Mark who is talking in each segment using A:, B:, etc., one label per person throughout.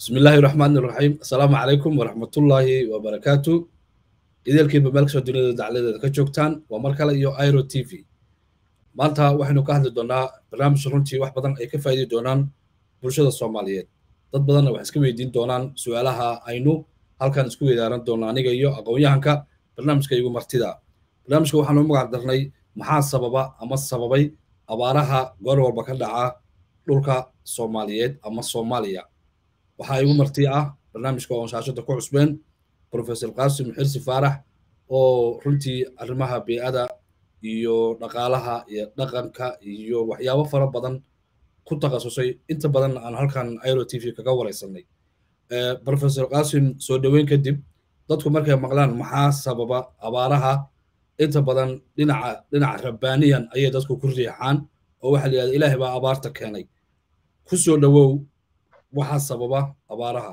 A: بسم الله الرحمن الرحيم السلام عليكم ورحمة الله وبركاته idaelkiiba meel kastoo duniyada dacladeeda ka joogtaan waa mar kale iyo iro t v maanta waxaynu ka hadli doonaa barnaamij runtii wax badan ay ka faa'idi doonaan bulshada soomaaliyeed dad badanna wax iska weydiin doonaan su-aalaha aynu halkan isku weydaaran doonno aniga iyo aqoon-yahanka barnaamijka igu martida barnaamijka waxaanu u magac darnay maxaa sababa ama sababay abaaraha goor walba ka dhaca dhulka soomaaliyeed ama soomaaliya waxaa igu marti ah barnaamijka oon shaashada ku cusbeen professor qasim xirsi faarax oo runtii arrimaha bey'ada iyo dhaqaalaha iyo dhaqanka iyo waxyaabo fara badan ku takhasusay inta badan aan halkan iro t v kaga wareysanay professor qasim soo dhoweyn kadib dadku markay maqlaan maxaa sababa abaaraha inta badan dhinaca dhinaca rabbaaniyan ayay dadku ku riixaan oo waxaa la yidhahda ilaahay baa abaarta keenay ku soo dhowow waxaa sababa abaaraha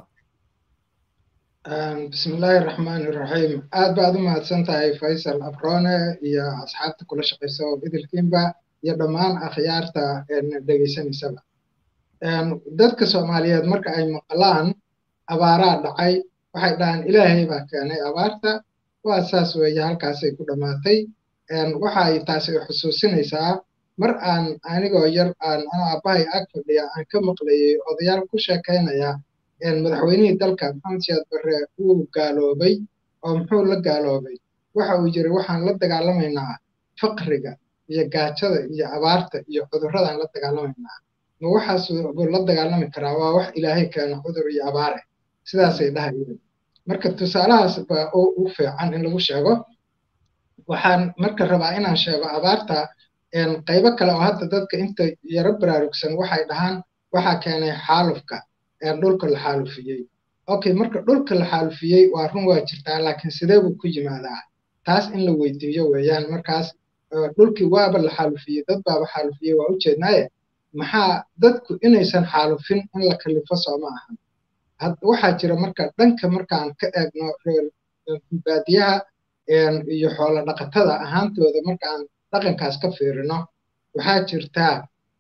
B: bismi illaahi araxmaani iraxiim aad baad u mahadsan tahay faysal abrone iyo asxaabta kula shaqaysa oo idilkiinba iyo dhammaan akhyaarta dhegaysanaysaba dadka soomaaliyeed marka ay maqlaan abaaraa dhacay waxay dhahaan ilaahay baa keenay abaarta waa saas weeye halkaasay ku dhammaatay waxay taasi xusuusinaysaa mar aan anigoo yar aan ano aabbahay ag fadhiya aan ka maqlayay odayaal ku sheekaynaya madaxweynihii dalka maxamed siyaad barre wuu gaaloobay oo muxuu la gaaloobay waxa uu yiri waxaan la dagaalamaynaa faqriga iyo gaajada iyo abaarta iyo cudurradaan la dagaalamaynaa ma waxaas buu la dagaalami karaa waa wax ilaahay keena cudur iyo abaare sidaasay dhahayeen marka tusaalahaas baa u fiican in lagu sheego waxaan marka rabaa inaan sheego abaarta qaybo kale oo hadda dadka inta yaro baraarugsan waxay dhahaan waxaa keenay xaalufka dhulka la xaalufiyey okay marka dhulka la xaalufiyey waa run waa jirtaa laakiin sidee buu ku yimaadaa taas in la weydiiyo weeyaan markaas dhulkii waaba la xaalufiyey dad baaba xaalufiyey waa ujeednaaye maxaa dadku inaysan xaalufin in la kalifo soo ma ahan waxaa jira marka dhanka markaan ka eegno baadiyaha iyo xoolo dhaqatada ahaantooda markaan dhaqankaas ka fiirino waxaa jirtaa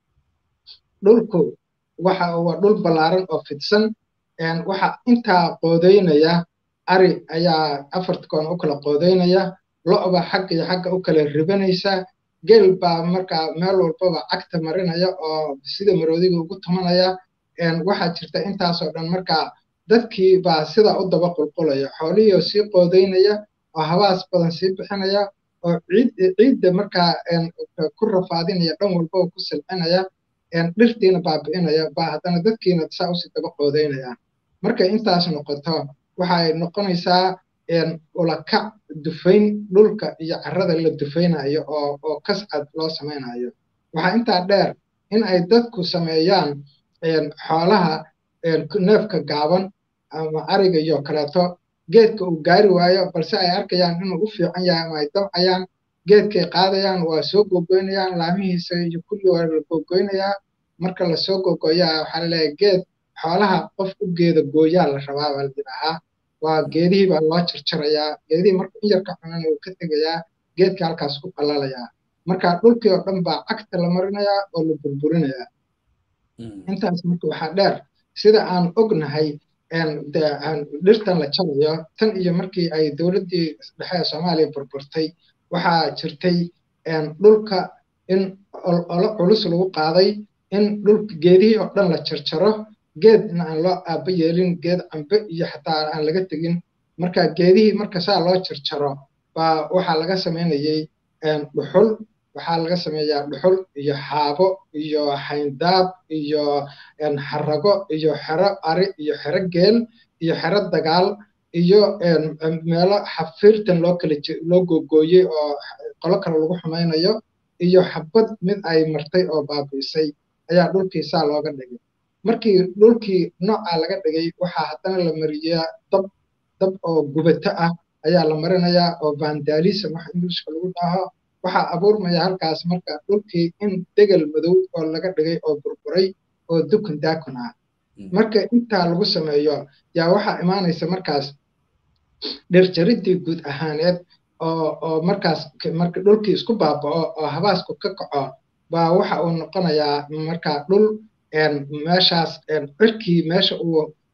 B: dhulku waxa waa dhul ballaaran oo fidsan waxa intaa qoodaynaya ari ayaa afarta koon u kala qoodaynaya lo'ba xagga iyo xagga u kala ribanaysa geel baa markaa meel walbaba cagta marinaya oo sida maroodiga ugu tumanaya waxaa jirta intaasoo dhan markaa dadkii baa sidaa u daba qulqulaya xoolihii oo sii qoodaynaya oo habaas badan sii bixinaya oo ciidda markaa ku rafaadinaya dhan walbaba ku silcinaya dhirtiina baabi'inaya baa haddana dadkiina saa usii daba qoodaynayaan markay intaas noqoto waxay noqonaysaa ulakac dufayn dhulka iyo carrada la dufaynayo oo oo kascad loo samaynayo waxaa intaa dheer in ay dadku sameeyaan xoolaha neefka gaaban ama ariga iyo kaleeto geedka uu gaari waayo balse ay arkayaan inuu u fiican yahay ama ay dabcayaan geedkay qaadayaan waa soo gogoynayaan laamihiisa iyo kulli waa la gogoynayaa marka lasoo gogoyaa waxaa laleeyahay geed xoolaha qof u geeda gooyaa la rabaa baa la yidhaahaa waa geedihii baa loo jarjarayaa geedihii marka in yarka cunan uu ka tegayaa geedkii halkaas ku qalalayaa marka dhulkii oo dhan baa cagta la marinayaa oo la burburinayaa intaas marka waxaa dheer sida aan ognahay dhirtan la jarayo tan iyo markii ay dowladdii dhexe ee soomaaliya burburtay waxaa jirtay dhulka in olo culus lagu qaaday in dhulka geedihii oo dhan la jarjaro geedna aan loo aaba yeelin geed cambe iyo xataa aan laga tegin marka geedihii marka saa loo jarjaro baa waxaa laga samaynayey dhuxul waxaa laga sameeyaa dhuxul iyo xaabo iyo xayndaab iyo xarago iyo xero ari iyo xero geel iyo xero dagaal iyo meelo xafiirtan loo kala loo googooyey oo qolo kale lagu xumaynayo iyo xabad mid ay martay oo baabi'isay ayaa dhulkii saa looga dhigay markii dhulkii noocaa laga dhigay waxaa haddana la mariyaa dab dab oo gubato ah ayaa la marinayaa oo vandalism wax ingilishka lagu dhaho waxaa abuurmaya halkaas marka dhulkii in degel madow oo laga dhigay oo burburay oo dukun daakun ah marka intaa lagu sameeyo yaa waxaa imaanaysa markaas dhirjariddii guud ahaaneed oo oo markaas marka dhulkii isku baaba'o oo habaasku ka kaco baa waxa uu noqonayaa markaa dhul meeshaas cirkii meesha uu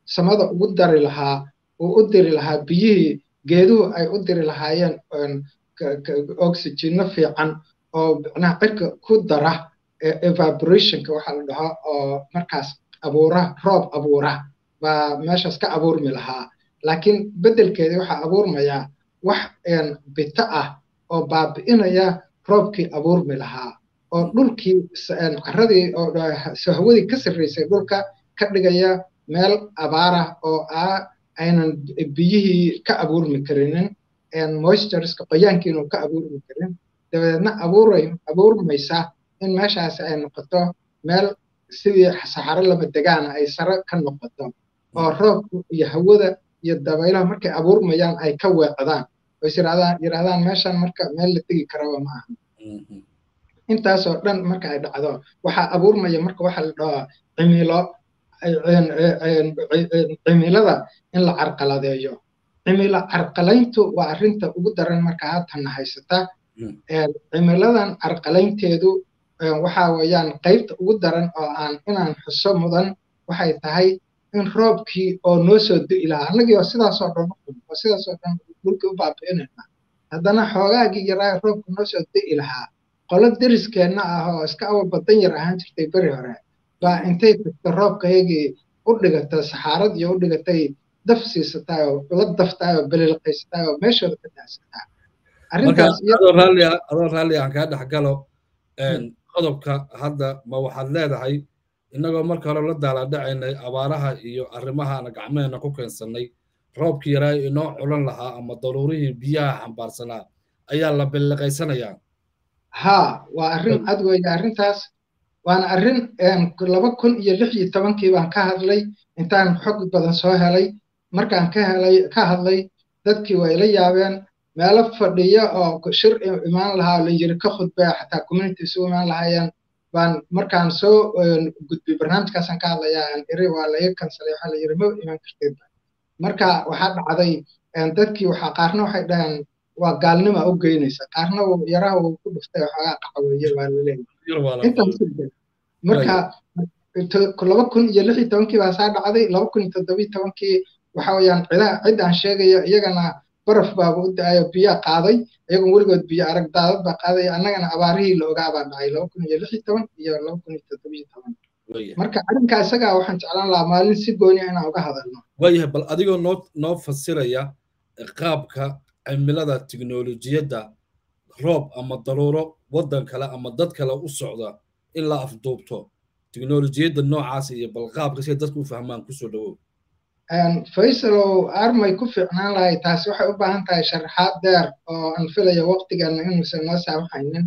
B: samada ugu dari lahaa uu u diri lahaa biyihii geeduhu ay u diri lahaayeen oxygeno fiican oo macnaha cirka ku dara evaporationka waxaa la dhahaa oo markaas abuura roob abuura baa meeshaas ka abuurmi lahaa laakiin beddelkeedii waxaa abuurmayaa wax bito ah oo baabi'inaya roobkii abuurmi lahaa oo dhulkii caradii oo hawadii ka sarraysay dhulka ka dhigaya meel abaarah oo ah aynan biyihii ka abuurmi karinin moistureska qoyaankiinu ka abuurmi karin dabadeedna abuuray abuurmaysa in meeshaasi ay noqoto meel sidii saxaro lama degaana ay sare ka noqoto oo roobku iyo hawada iyo dabaylaha markay abuurmayaan ay ka weecdaan oo is yidhahdaan meeshan marka meel la tegi karaba ma aha intaasoo dhan marka ay dhacdo waxaa abuurmaya marka waxa la dhahaa cimilo cimilada in la carqaladeeyo cimilo carqalayntu waa arrinta ugu daran marka haatana haysata cimiladan carqalaynteedu waxa weeyaan qaybta ugu daran oo aan inaan xuso mudan waxay tahay in roobkii oo noo soo di'i lahaa annagii oo sidaasoo dhan oo sidaasoo dhan dhulkii u baabi'inayna haddana xoogaagii yaraa roobka noo soo di'i lahaa qolo deriskeenna ah oo iska awal badan yar ahaan jirtay beri hore baa intay tagto roobkayagii u dhigatay saxaarad iyo u dhigatay daf siisataay oo la daftaay oo belilqaysataay oo meeshooda ka daasataay
A: adoo raalli aan kaa dhex galo qodobka hadda ma waxaad leedahay innagoo marka hore la daaladhacaynay abaaraha iyo arrimahaana gacmeena ku keensannay roobkii yaraa inoo culan lahaa ama daruurihii biyaha xambaarsanaa ayaa la belliqaysanayaa
B: haa waa arrin cad weeye arrintaas waana arrin laba kun iyo lix iyo tobankii baan ka hadlay intaan xog badan soo helay markaan ka helay ka hadlay dadkii way la yaabeen meelo fadhiya oo shir imaan lahaa la yiri ka khudbaya xataa community isugu imaan lahaayeen baan markaan soo gudbay barnaamijkaasaan ka hadlayaa aan iri waa laga kansalay waxaa la yiri ma iman kartid marka waxaa dhacday dadkii waxaa qaarna waxay dhaheen waa gaalnima u geynaysa qaarna yaraha uu ku dhuftay waxoogaa qaxweeye waa laleeyahay marka laba kun iyo lix iyo tobankii baa saa dhacday laba kun iyo toddobiyo tobankii waxa weeyaan cidaha cid aan sheegayo iyagana baraf baaba u da-ayo biyaa qaaday iyagoon weligood biyo arag daadad baa qaaday annagana abaarihii la ogaa baa dhacay laba kun iyo lix iyo toban iyo laba kun iyo toddobiyo toban marka arrinka isagaa waxaan jeclaan lahaa maalin si gooniya inaan uga hadalno
A: waayahay bal adigoo noo noo fasiraya qaabka cimilada tiknolojiyadda roob ama daruuro waddan kale ama dad kale u socda in la afduubto tiknolojiyadda noocaas iyo bal qaabka si dadku u fahmaan kusoo dhawow
B: faysalow armay ku fiicnaan lahay taasi waxay u baahan tahay sharaxaad deer oo aan filaya waqtigeena inuusan noo saamaxaynin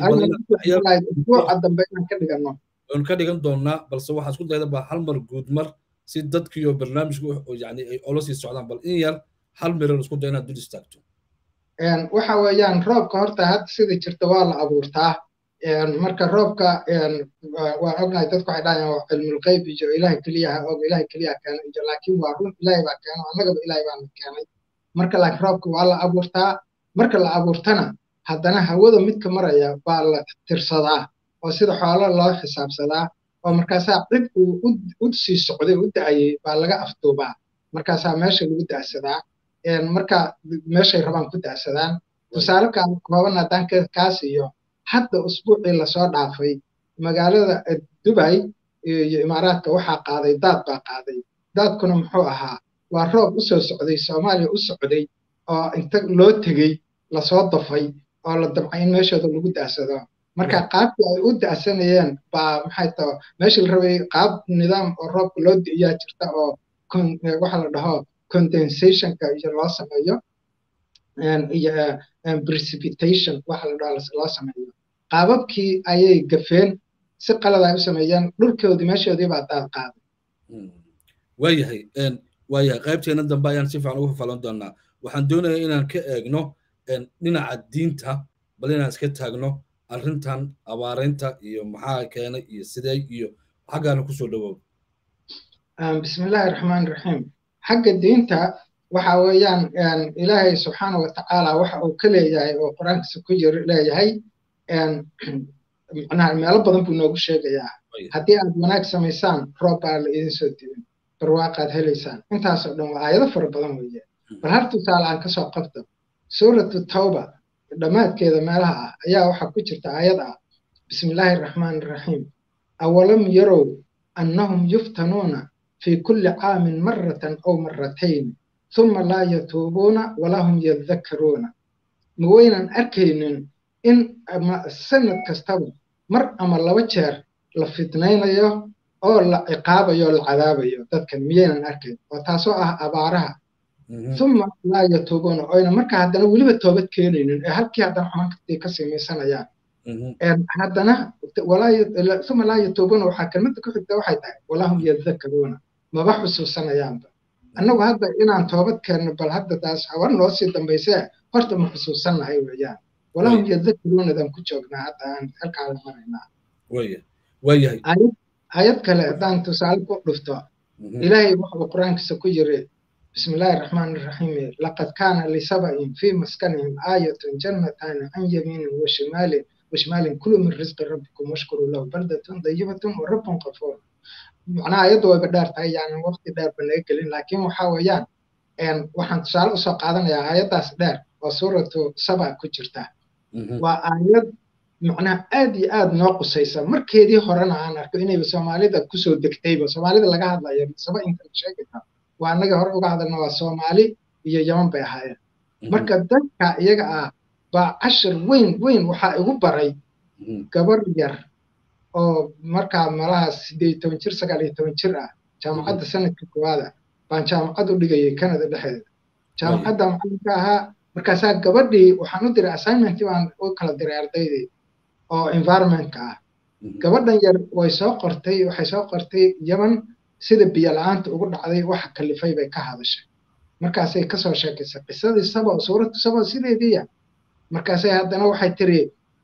B: usbuuca dambe inaan ka dhigano
A: waan ka dhigan doonaa balse waxaa isku dayda ba hal mar guud mar si dadkiiyo barnaamijku yani ay ola sii socdaan bal in yar hal miran isku day inaad dul istaagto
B: waxa weeyaan roobka horta hadda sida jirta waa la abuurtaa marka roobka waa ognahay dadku waxay dhahayaan cilmulqeyb iyo ilahay keliyaha og ilahay keliyaha keenay iyo laakiin waa run ilahay baa keeno annagaba ilahay baana keenay marka laakiin roobka waa la abuurtaa marka la abuurtana haddana hawada midka maraya baa la tirsadaa oo sida xoolo loo xisaabsadaa oo markaasaa cid uu u sii socday u da'ayay baa laga afduubaa markaasaa meesha lagu da'sadaa marka meeshay rabaan ku da'sadaan tusaale kooban haddaan kaas iyo hadda usbuucii lasoo dhaafay magaalada dubay iyo imaaraadka waxaa qaaday daad baa qaaday daadkuna muxuu ahaa waa roob u soo socday soomaaliya u socday oo inta loo tegey lasoo dafay oo la damcay in meeshooda lagu da'sado marka qaabkii ay u da'sanayeen baa maxay taho meeshii la rabay qaab nidaam oo roobka loo di'iyaa jirta oo waxa la dhaho condensationka iyo loo sameeyo iyo precipitation waxa la dhaho loo sameeyo qaababkii ayay gafeen si qalad ay u sameeyeen dhulkoodii meeshoodii baa daad qaaday
A: waayahay waayahay qaybteena dambe ayaan si fiican ugu fafalan doonaa waxaan doonayaa inaan ka eegno dhinaca diinta bal inaan iska taagno arrintan abaaraynta iyo maxaa keenay iyo sidee iyo xaggaana kusoo dhawow
B: bismillahi raxmaan raxiim xagga diinta waxa weeyaan ilaahay subxaana wa tacaala waxa uu ka leeyahay oo qur-aankiisa ku jir leeyahay macnaha meelo badan buu noogu sheegayaa haddii aad wanaag samaysaan roob baa la idin soo dibin barwaaqaad helaysaan intaasoo dhan waa aayado fara badan weeye bal har tusaale aan kasoo qabto suuratu tawba dhammaadkeeda meelaha ah ayaa waxaa ku jirta aayad ah bismillaahi araxmaani araxiim awalam yarow annahum yuftanuuna fii kulli caamin maratan aw maratayn uma laa yatuubuuna walaa hum yadakkaruuna ma waynan arkaynin in sanad kastaba mar ama laba jeer la fitnaynayo oo la ciqaabayo o la cadaabayo dadkan miyaynan arkayn oo taasoo ah abaaraha uma laa yatuubuuna oyna markaa haddana weliba toobad keenaynin ee halkii haddana xumankii ka samaysanayaan haddana uma laa yatuubuuna waxaa kelmadda ku xigta waxay tahay walaa hum yadakkaruuna maba xusuusanayaanba annagu hadda inaan toobad keenno bal hadda taas habar noo sii dambaysee horta ma xusuusannahay weeyaan walaa hum yadakkaruunadan ku joognaa hadda aan halkaa la maraynaa
A: waayahay
B: ayad kale haddaan tusaale ku dhufto ilaahay wuxuu qur-aankiisa ku yiri بسم الله الرحمن الرحيم لقد كان لسبأ في مسكنهم آية جنتان عن يمين وشمال وشمال كل من رزق ربكم واشكروا له بلدة طيبة ورب غفور معناها آيات way badheer tahay yani waqti dheer ba laga gelin laakiin waxa weeyaan waxaan tusaale usoo qaadanayaa aayaddaas dheer oo suuratu saba ku jirta waa aayad macnaha aad iyo aad noo qusaysa markeedii horena aan arko inayba soomaalida kusoo degtayba soomaalida laga hadlayo saba inta sheegi karo waa annaga hore uga hadalna waa soomaali iyo yaman bay ahaayeen marka dadka iyaga ah baa cashir weyn weyn waxaa igu baray gabar yar oo markaa malaha sideed toban jir sagaal iyo toban jir ah jaamacadda sanadka koowaada baan jaamacad u dhigayay canada dhexdeeda jaamacadda macalinka ahaa markaasaa gabadhii waxaan u diray assignment baan u kala diray ardaydii oo environmentka ah gabadhan yar way soo qortay waxay soo qortay yaman sida biyo la-aanta ugu dhacday waxa kalifay bay ka hadashay markaasay kasoo sheekaysay qisadii sabo suuratu sabo sideediiya markaasay haddana waxay tiri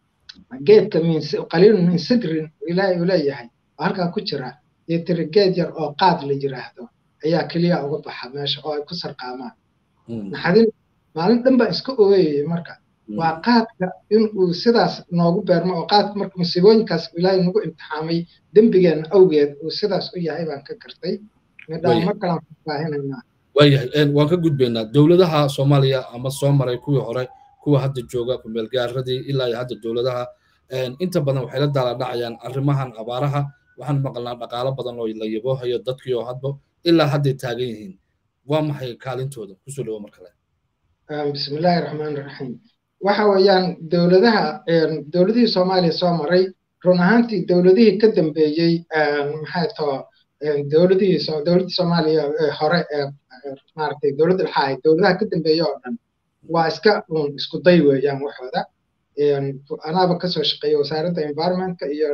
B: geedka qaliilun min sidrin ilaahay uu leeyahay oo halkaa ku jira iyo tiri geed yar oo qaad la yiraahdo ayaa keliya uga baxa meesha oo ay ku sarqaamaan naxadin maalin dhan baan iska ooyayay marka waa qaadka in uu sidaas noogu beermo oo qaadka marka musiibooyinkaas ilaahay nagu imtixaamay dembigeenna awgeed uu sidaas u yahay baan ka gartay midhaan mar kalaan faahinaynaa
A: waayahay waan ka gudbaynaa dowladaha soomaaliya ama soo maray kuwii hore kuwa hadda jooga kumeelgaaradii ilaa iyo hadda dowladaha inta badan waxay la daala dhacayaan arrimahan abaaraha waxaan maqalnaa dhaqaalo badan oo la yaboohayo dadkii oo hadba ilaa hadday taagan yihiin waa maxay kaalintooda kusoo dhawo mar kale
B: bismillaahi raxmaani raxiim waxa weeyaan dowladaha dowladihii soomaaliya soo maray run ahaantii dowladihii ka dambeeyey maxay too dowladihii dowladdii soomaaliya hore ee maaragtay dowladda dhexa ahayd dowladaha ka dambeeya oo dhan waa iska un isku day weeyaan waxooda anaaba kasoo shaqeeya wasaaradda environmentka iyo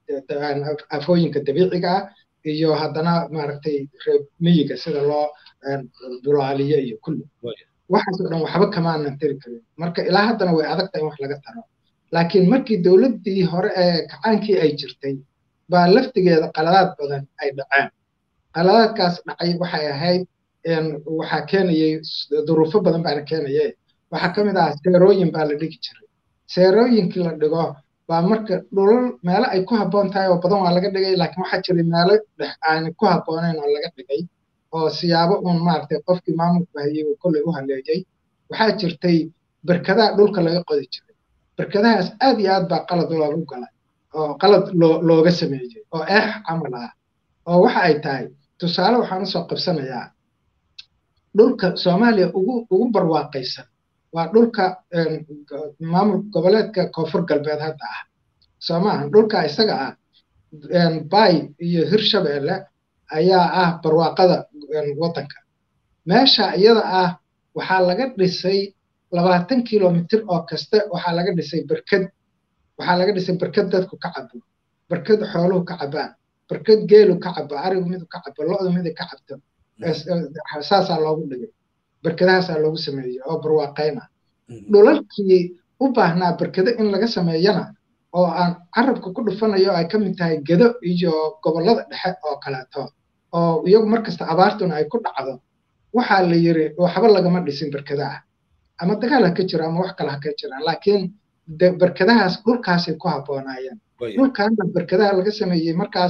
B: afooyinka dabiiciga ah iyo haddana maaragtay reer miyiga sida loo bulaaliyo iyo kulli waxaasoo dhan waxba kamaanan tiri karin marka ilaa haddana way adagtahay in wax laga taro laakiin markii dowladdii hore ee kacaankii ay jirtay baa laftigeeda qaladaad badan ay dhaceen qaladaadkaas dhacay waxay ahayd waxaa keenayay duruufo badan baana keenaye waxaa ka mid ahaa seerooyin baa la dhigi jiray seerooyinkii la dhigo baa marka dhulal meelo ay ku habboon tahay oo badan waa laga dhigay laakiin waxaa jiray meelo dhex aan ku habboonayn oo laga dhigay oo siyaabo uun maaragtay qofkii maamulka hayay uu kolley u haleeyey waxaa jirtay berkadaha dhulka laga qodi jiray berkadahaas aad iyo aad baa qalad loogu galay oo qalad loo looga sameeyey oo eex camal ah oo waxa ay tahay tusaale waxaan usoo qabsanayaa dhulka soomaaliya ugu ugu barwaaqaysan waa dhulka maamul goboleedka koonfur galbeed hadda ah soo maaha dhulka isaga ah bay iyo hirshabeelle ayaa ah barwaaqada waddanka meesha iyada ah waxaa laga dhisay labaatan kilomitir oo kaste waxaa laga dhisay berked waxaa laga dhisay berked dadku ka cabo berked xooluhu ka cabaan berked geelu ka cabo arigu midu ka cabo lo-du midu ka cabto saasaa loogu dhigay berkedahaasaa loogu sameeyey oo barwaaqayna dhulalkii u baahnaa berkede in laga sameeyana oo aan carabka ku dhufanayo ay ka mid tahay gedo iyo gobollada dhexe oo kaleeto oo iyagu markasta abaartuna ay ku dhacdo waxaa la yiri waxba lagama dhisin berkedaha ama dagaal ha ka jiro ama wax kale ha ka jiraan laakiin berkedahaas dhulkaasay ku habboonaayeen dhulkaana berkedaha laga sameeyey markaas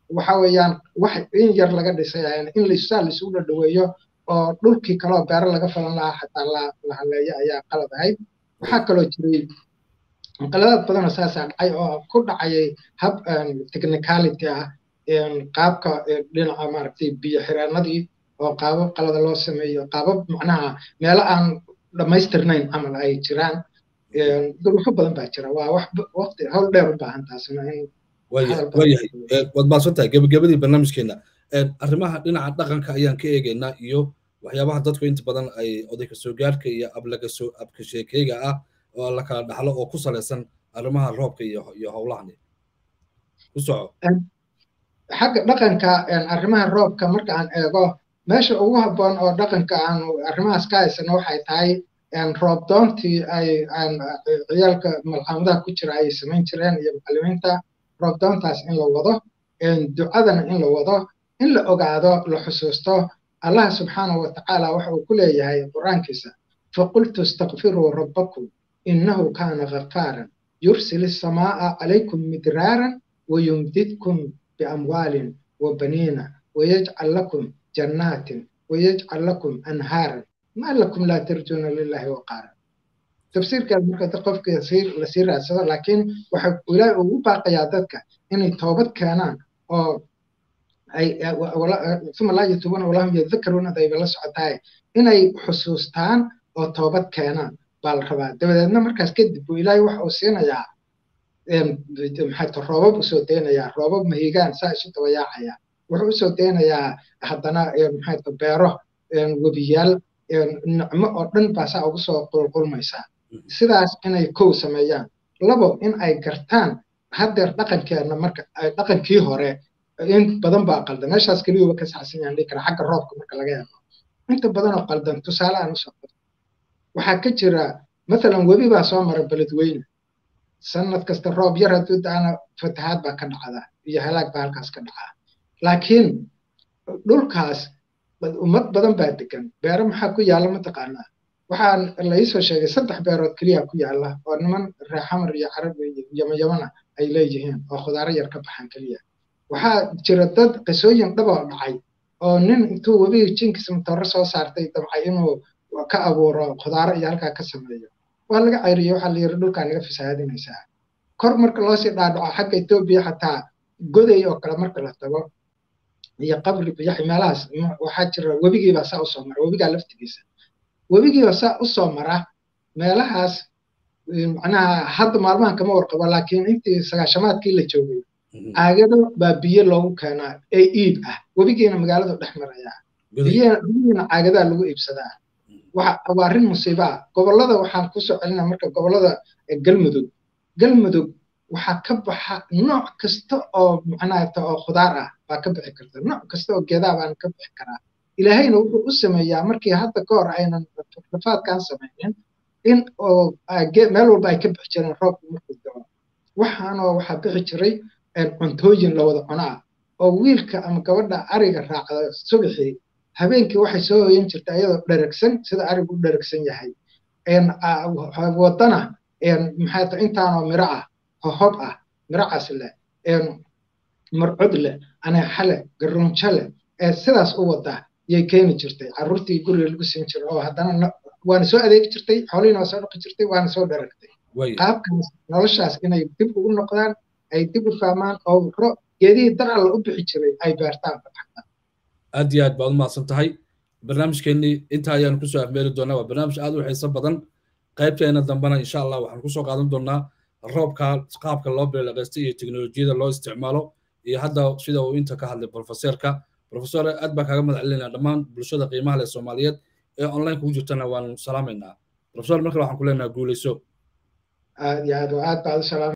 B: waxa weeyaan wax in yar laga dhisay in lisaa laisugu dhadhaweeyo oo dhulkii kaloo beero laga falan lahaa xataa la haleeyo ayaa qalad ahayd waxaa kaloo jiray qaladaad badanoo saasaa dhacay oo ku dhacayay hab technicality ah qaabka dhinaca maaragtay biyo xireenadii oo qaabab qalada loo sameeyo qaabab macnaha meelo aan dhammaystirnayn camal ay jiraan duruufo badan baa jira waa wax waqti hawl dheer u baahan taasina in
A: waayahay waad baadsan tahay gebagabadii barnaamijkeena arrimaha dhinaca dhaqanka ayaan ka eegaynaa iyo waxyaabaha dadku inta badan ay odayka soo gaarhka iyo ablagasho abka sheekeyga ah oo la kala dhaxlo oo ku salaysan arrimaha roobka iyo iyo howlahani ku soco
B: xagga dhaqanka arrimaha roobka marka aan eego meesha ugu habboon oo dhaqanka aanu arrimahaas ka haysano waxay tahay roob doontii ay ciyaalka malxamadaha ku jira ay samayn jireen iyo macallimiinta roob doontaas in la wado ducadana in la wado in la ogaado la xusuusto allah subxaanahu watacaala waxa uu ku leeyahay qur-aankiisa faqultu istakfiruu rabbakum innahu kaana ghafaaran yursil السماء عليكم مدرارا ويمددكم بأموال وبنين ويجعل لكم جنات ويجعل لكم أنهارا ما لكم لا ترجون لله وقارا تفسير كان مركز قفك يصير لسير أسوا لكن وحب ولا وباق يادتك إن التوبة كانان أو أي ولا ثم لا يتوبون ولا هم يذكرون ذي بلا سعتاي إن أي حسوستان أو توبة كانان بالربا دبدنا مركز كدب وإلهي وح أوسينا maxay roobab usoo deynayaa roobab mahigaan saa isu dabayaacayaa wuxuu usoo deynayaa haddana maxay beero webiyaal nicmo oo dhan baa saa ugu soo qulqulmaysaa sidaas inay kow sameeyaan labo in ay gartaan haddeer dhaqankeenna marka dhaqankii hore in badan baa qaldan meeshaas keliyuba ka saxsan yahan dhihi kara xagga roobka marka laga eego inta badan oo qaldan tusaale aan usoo qodo waxaa ka jira mathalan webi baa soo mara beledweyne sanad kasta roob yar hadduu daana fatahaad baa ka dhacda iyo halaag baa halkaas ka dhacaa laakiin dhulkaas ummad badan baa degan beero maxaa ku yaalla mataqaanaa waxaa laisoo sheegay saddex beerood keliya ku yaalla oo niman reexamar iyo carab iyo yamayamana ay leeyihiin oo khudaaro yar ka baxaan keliya waxaa jira dad qisooyin dhaboo dhacay oo nin intuu webiga jinkiisa matooro soo saartay dabcay inuu ka abuuro khudaaro iyo halkaa ka sameeyo waa laga cayriye waxaa la yiri dhulkaa naga fasahaadinaysaa kor marka loosii dhaadhaco xagga etoobiya xataa goday oo kale marka la tago iyo qabri biyaxi meelahaas waxaa jira webigiibaa saa usoo mara webigaa laftigiisa webigiibaa saa usoo mara meelahaas macnaha hadda maalmahan kama warqabo laakiin intii sagaashamaadkii la joogay caagado baa biyo loogu keenaa ee iib ah webigiina magaaladu dhex marayaa biyihiina caagadaa lagu iibsadaa waa arrin musiibo ah gobollada waxaan kusoo celinaa marka gobollada galmudug galmudug waxaa ka baxa nooc kasta oo macnaata oo khudaar ah baa ka bixi karta nooc kasta oo geedaa baan ka bixi karaa ilaahayna wuxuu u sameeyaa markii hadda ka hor aynan rafaadkan samaynin in oo meel walba ay ka bixi jireen roobku markuu dao waxaanoo waxaa bixi jiray cuntooyin la wada cuno ah oo wiilka ama gabadha ariga raacda subaxii habeenkii waxay soo hoyan jirta iyadoo dheragsan sida arigu u dheragsan yahay wadana maxay ta intaanoo miro ah hohob ah miracaas leh marcod leh aneexa leh garoonjo leh sidaas u wada yay keeni jirtay carruurtii guriga lagu siin jiray oo haddana waana soo adeegi jirtay xoolihiina waa soo dhaqi jirtay waana soo dheragtay qaabkaas noloshaas inay dib ugu noqdaan ay dib u fahmaan oo geedihii dar alla u bixi jiray ay beertaan
A: aad iyo aad baad u mahadsan tahay barnaamijkeennii intaa ayaanu kusoo afmeeri doonaa waa barnaamij aad u xiiso badan qaybteena dambena insha allah waxaan kusoo qaadan doonaa roobka qaabka loo beelaqaystay iyo teknolojiyada loo isticmaalo iyo hadda sida uu inta ka hadlay profeseerka profesor aad baa kaaga mahad celinaa dhammaan bulshada qiimaha leh soomaaliyeed ee online kugu jirtana waanu salaamaynaa profesor markale waxaan ku leenaha guuleyso
B: aad iyo aad aad baad u salaam